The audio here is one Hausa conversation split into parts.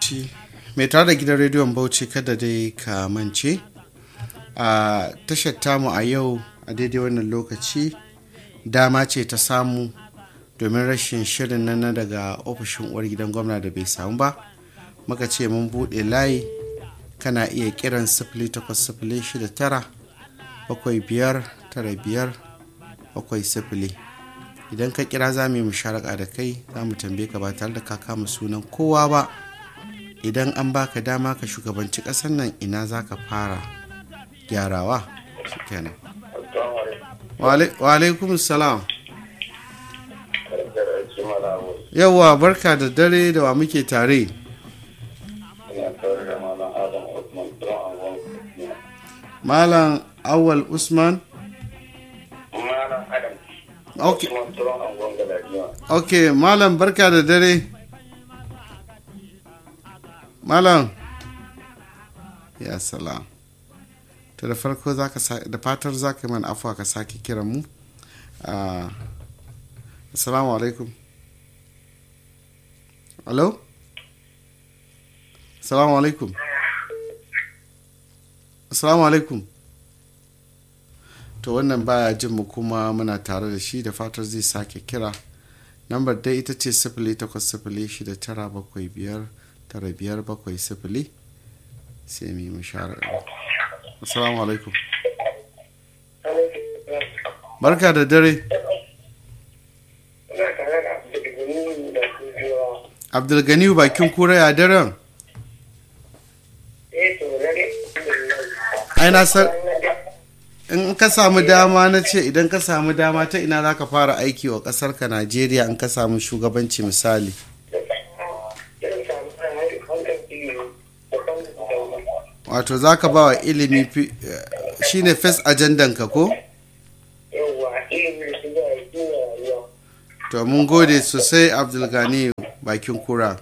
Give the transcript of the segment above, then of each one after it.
mai tare da gidan rediyon bauchi kada dai ka mance a tashar tamu a yau a daidai wannan lokaci dama ce ta samu domin rashin shirin nan daga ofishin uwar gidan gwamna da bai samu ba muka ce mun buɗe layi kana iya kiran sifili takwas sifili shida tara bakwai biyar tara biyar bakwai sifili idan ka kira za mu yi musharaka da kai za mu tambaye ka ba tare da ka kama sunan kowa ba idan an baka dama ka shugabanci ƙasar nan ina za ka fara gyarawa kenan wa alaikum salam yawwa barka da dare da wa muke tare malam awal usman ok ok malam barka da dare malam ya salam to da farko da fatar za ka mana afuwa ka sake kiran mu assalamu alaikum alo assalamu alaikum assalamu alaikum to wannan baya jin mu kuma muna tare da shi da fatar zai sake kira lambar dai ita ce sifili takwas sifili shida tara bakwai biyar tara biyar bakwai sifili sai mu yi mashara assalamu alaikum barka da dare abdulganiyu bakin kura ya daren ai na san in ka samu dama na ce idan ka samu dama ta ina za ka fara aiki wa ƙasar ka najeriya in ka samu shugabanci misali wato za ka ba wa ilimi shine first ajandan ka ko? to mun gode sosai abdulgani bakin kura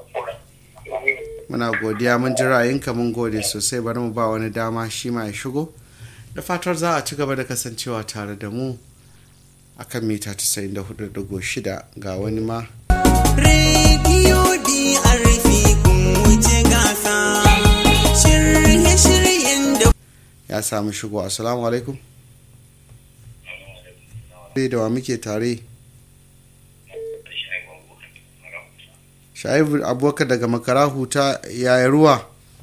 muna godiya mun ji ra'ayinka mun gode sosai bari mu ba wani dama shi ma ya shigo da fatar za a ci gaba da kasancewa tare da mu akan mita 94.6 ga wani ma rediyo DRP kun wuce gasa shirye-shiryen da ya samu shigo assalamu alaikum da wa muke tare shaibu abubakar daga makarahu ta yaya ruwa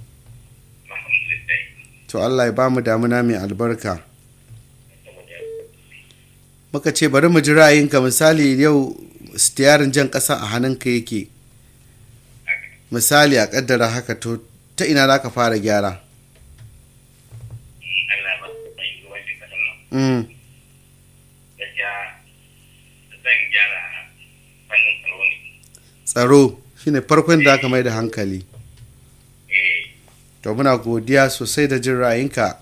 to allah ya bamu damuna mai albarka muka ce bari mu ji ra'ayinka misali yau stiyarin jan ƙasa a hannunka yake misali a ƙaddara haka to ta ina za ka fara gyara Mm. tsaro shine farkon da aka mai da hankali to muna godiya sosai da jin ra'ayinka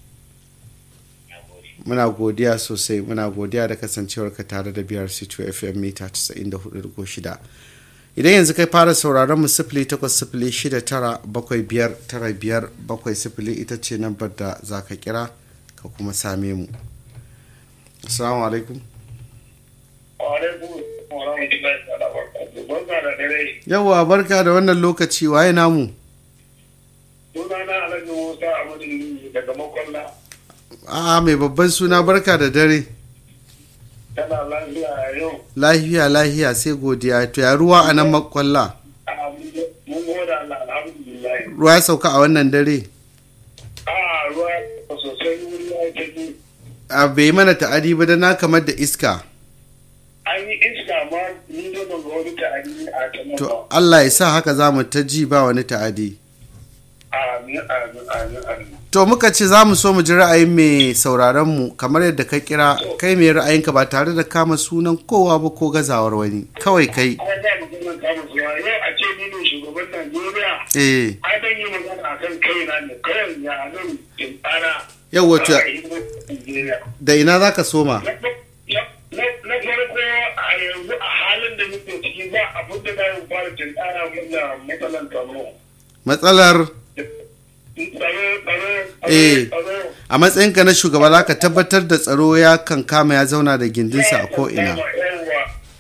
muna godiya sosai muna godiya da kasancewarka tare da biyar c2 fm mita 94.6 idan yanzu kai fara sauraron mu sifili takwas sifili shida tara bakwai biyar tara biyar bakwai sifili ita ce nambar da za ka kira ka kuma same mu assalamu alaikum yawwa barka da wannan lokaci waye namu sunana alhaji musa amadu daga makwalla a mai babban suna barka da dare tana lafiya yau lahiya lahiya sai godiya to ya ruwa a nan makwalla mun goda Allah alhamdulillah ruwa ya sauka a wannan dare a ruwa sosai wuri ya tafi a bai mana ta'adi ba da na kamar da iska an yi iska ma ni da ban ga wani ta'adi a ta to Allah ya sa haka za mu ta ji ba wani ta'adi amin amin amin amin to muka ce za mu so mu ji ra'ayin mai sauraron mu kamar yadda ka kira kai mai ra'ayinka ba tare da kama sunan kowa ba ko gazawar wani kawai kai an za mu gina kama zuwa yau a ce ni ne shugaban Najeriya eh ai dan yi magana akan kaina ne kawai ya nan in tsara yau wato Najeriya da ina za ka soma na farko a yanzu a halin da muke ciki ba abin da za mu fara tunkara mun da matsalan tsaro. matsalar Tsaro, tsaro, Eh. tsaro. a matsayinka na shugaba za ka tabbatar da tsaro ya kan kama ya zauna da gindinsa a ko'ina Yawa, yawa.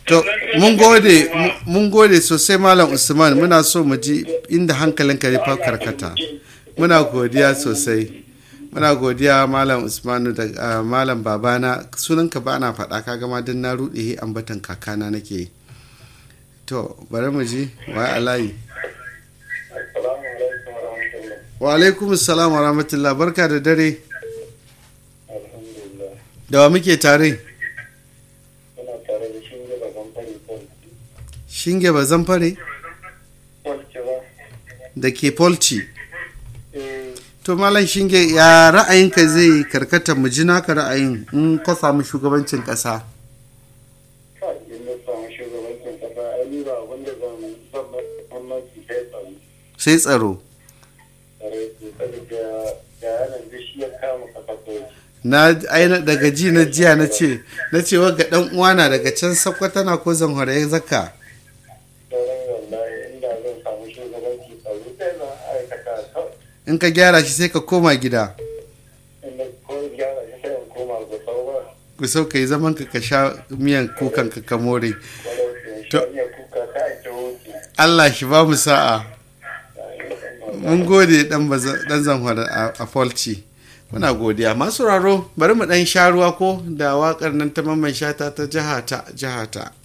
to mun gode mun gode sosai malam usman muna so mu ji inda hankalinka ya fa karkata muna godiya sosai muna godiya malam usmanu da ah, malam babana sunanka ba na faɗa ka gama don na ruɗe ambatan kakana nake yi to bari mu ji wa alayi Assalamu alaikum wa rahmatullah. wa alaikum salam wa rahmatullah barka da dare Alhamdulillah. da wa muke tare Muna tare da shi da ban fari ko shinge ba zamfare Walce ba. da ke polci Eh, to malam shinge ya ra'ayinka zai karkata mu ji naka ra'ayin in ka samu shugabancin ƙasa ka in na samu shugabancin kasa ai ni ba abin da zan zan ba gwamnati sai tsaro. sai tsaro Tsare su saboda da yanar da shi ya kama kasa kawai. na aina daga ji na jiya na ce na ce wa ga dan uwana daga can sakwata na ko zanhore ya zaka Sauran wallahi inda zan samu shugabanci tsaro sai zan aikata kawai. in ka gyara shi sai ka koma gida In na ko gyara shi sai in koma ga sauwa. ku sau ka yi zaman ka ka sha miyan kukan ka ka more Walau in To- sha iya kuka ta ita wuce. Allah shi ba mu sa'a mun gode dan baza- dan zanhore a a Falci muna godiya masu raro bari mu dan sha ruwa ko da wakar nan ta mamman shata ta jihata jihata